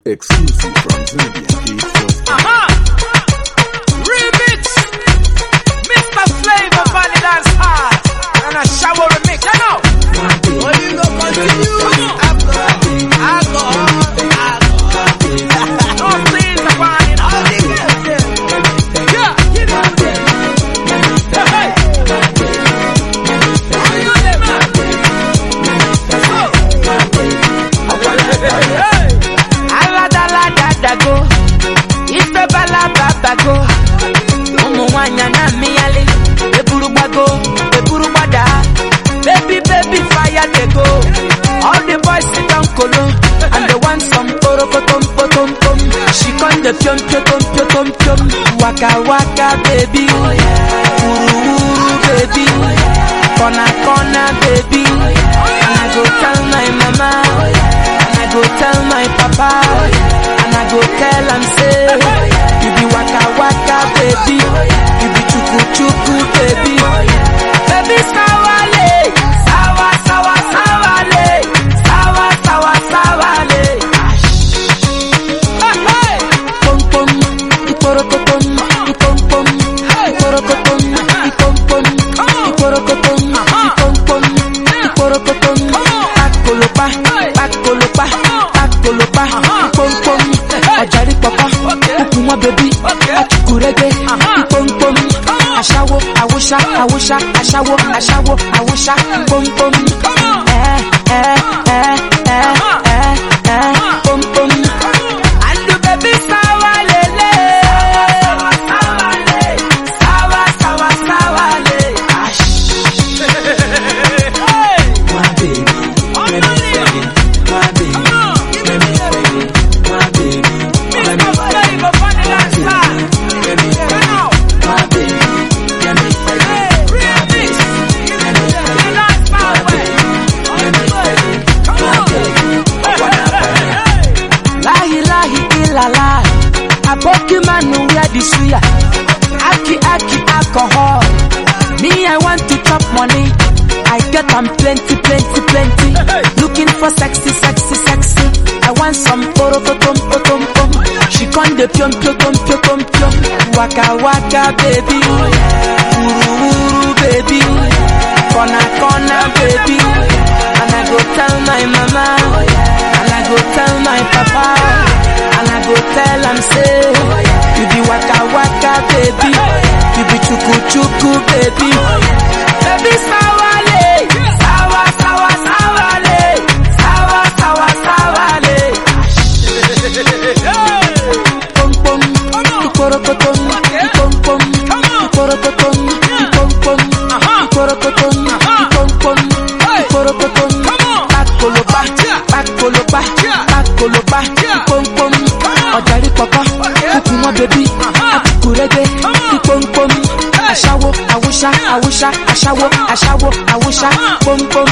Exclusive from ZambiaGate.com. Aha! Remix! Mr. Flavor Valley Dance Hard! And a shower remix, you know? Well, you go continue. Alcohol, alcohol, alcohol. No please, the wine. All the girls there. Yeah, give it to them. Hey, hey. All you them, man. Let's go. Hey. aladaladago ife balababago ụmụ nwanyị na-amịghalị eburu gbago eburu gbada baby baby fire dey go all the boys sit down kolo and they want some kporokotom potom pom she come dey piom piotom piotom piom waka waka baby wuru wuru baby corner corner baby and i go tell my mama and i go tell my papa and i go tell am say you be waka waka baby you be chuku chuku baby baby sawale sawa sawa sawale sawa sawa sawale Hey, hey. pom pom iporokotom ipom pom iporokotom ipom pom iporokotom ipom pom iporokotom pakolopa pakolopa pakolopa ipom pom ọjàrí pọpọ kúkú wọn bẹbí ọtúkúrẹgbẹ ipom pom aṣáwó awúṣá awúṣá aṣáwó aṣáwó awúṣá pom pom ẹ ẹ ẹ ẹ ẹ ẹ pom pom. Andu baby sawa lele Sawa sawa le Sawa sawa sawa le My baby, let me feel it. My baby, let me feel it. My baby, let me feel it. Let me feel it. My baby, let me feel it. My baby, let me feel it. My baby, let me feel it. My baby, I wanna feel it. Lahi lahi ilala Aboki manu wear the suya Aki aki alcohol Me I want to chop money I get am plenty plenty plenty Looking for sexy sexy sexy I want some poro potom potom pom She con de piom piom piom piom piom piom Waka waka baby Uru uru baby Kona kona baby And I go tell my mama And I go tell my papa And I go tell am say You be waka waka baby You be chuku chuku baby Baby sawale Sawa sawa sawale Sawa sawa sawale Pom pom Ikorokotom Ipom pom Ikorokotom Ipom pom Ikorokotom Ipom pom Ikorokotom Pakolopa Pakolopa Pakolopa Ipom pom Ọ̀jàrí pọ̀pọ̀ Kúkú wọn bẹbí Akúkúrẹ́gbẹ́ Ipom pom Aṣáwó Awúṣá Awúṣá Aṣáwó Aṣáwó Awúṣá Pom pom